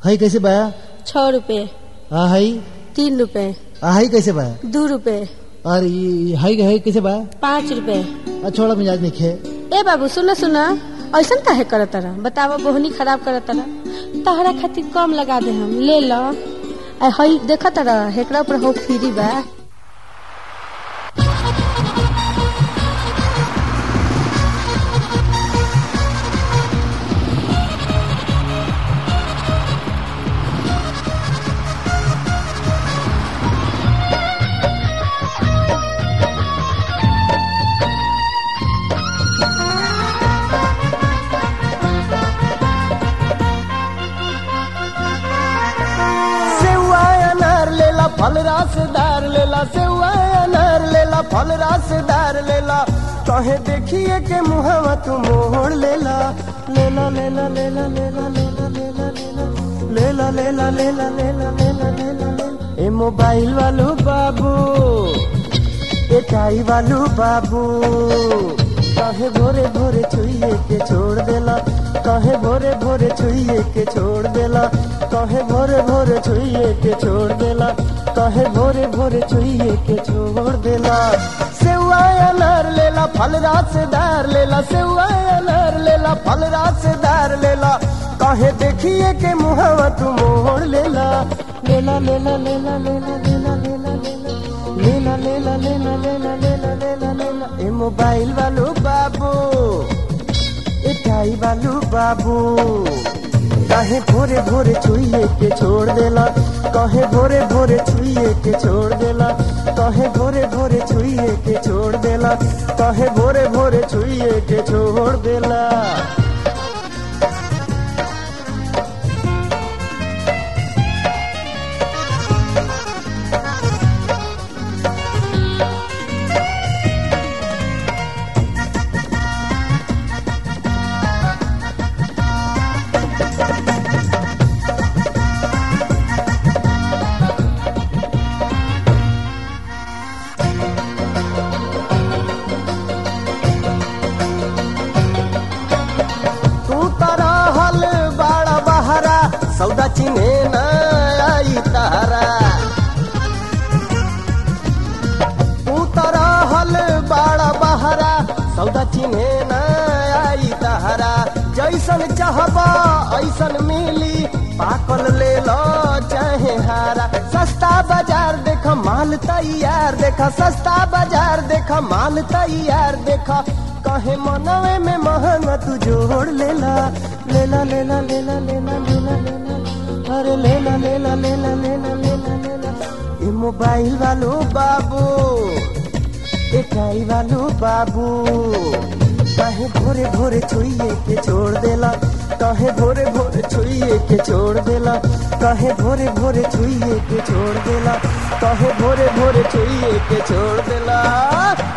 हई कैसे बा छः रुपये आ हई तीन रुपये आ हई कैसे बा दू रुपये और ई हई हई कैसे बा पाँच रुपये आ छोड़ा मिजाज नहीं खे ए बाबू सुना सुना ऐसा काहे करत तारा बतावा बोहनी खराब करत तारा तहरा खातिर कम लगा दे हम ले लो आ हई देखा तारा हेकरा पर हो फ्री बा सेवा अनार लेला फल रसदार लेला सेवा अनार लेला फल रसदार लेला कहे देखिए के मुहवा तू मोड़ लेला लेला लेला लेला लेला लेला लेला लेला लेला लेला लेला लेला लेला लेला ए मोबाइल वालो बाबू ए टाई वालो बाबू कहे भोरे भोरे छुइए के छोड़ देला कहे भोरे भोरे छुइए के छोड़ देला कहे भोरे भोरे छुइए के छोड़ देला कहे भोरे भोरे छुइए के छोड़ देला सेवा अनार लेला फल रसदार लेला सेवा अनार लेला फल रसदार लेला कहे देखिए के मुहवा तू मोड़ लेला लेला लेला लेला लेला लेला लेला लेला लेला लेला लेला लेला लेला लेला ए मोबाइल वालो बाबू ए टाई वालो बाबू कहे भोरे भोरे छुइए के छोड़ देला कहे भोरे भोरे छुइए के छोड़ देला कहे भोरे भोरे छुइए के छोड़ देला कहे भोरे भोरे छुइए के छोड़ देला तू तारा हल बाड़ा बहरा सौदा चिन्हे न आई तारा तू तारा हल बाड़ा बहरा सौदा चिन्हे न आई तारा जैसन चाहबा ऐसन मिली पाकल ले लो चाहे हारा सस्ता बाजार देख माल तैयार देखा सस्ता बाजार देख माल तैयार देखा कहे मनवे में महंगा तू जोड़ लेला लेला लेला लेला लेला लेला लेला अरे लेला लेला लेला लेला लेला लेला ए मोबाइल वालो बाबू ए टाई वालो बाबू कहे भोरे भोरे छुइए के छोड़ देला कहे भोरे भोरे छुइए के छोड़ देला कहे भोरे भोरे छुइए के छोड़ देला कहे भोरे भोरे छुइए के छोड़ देला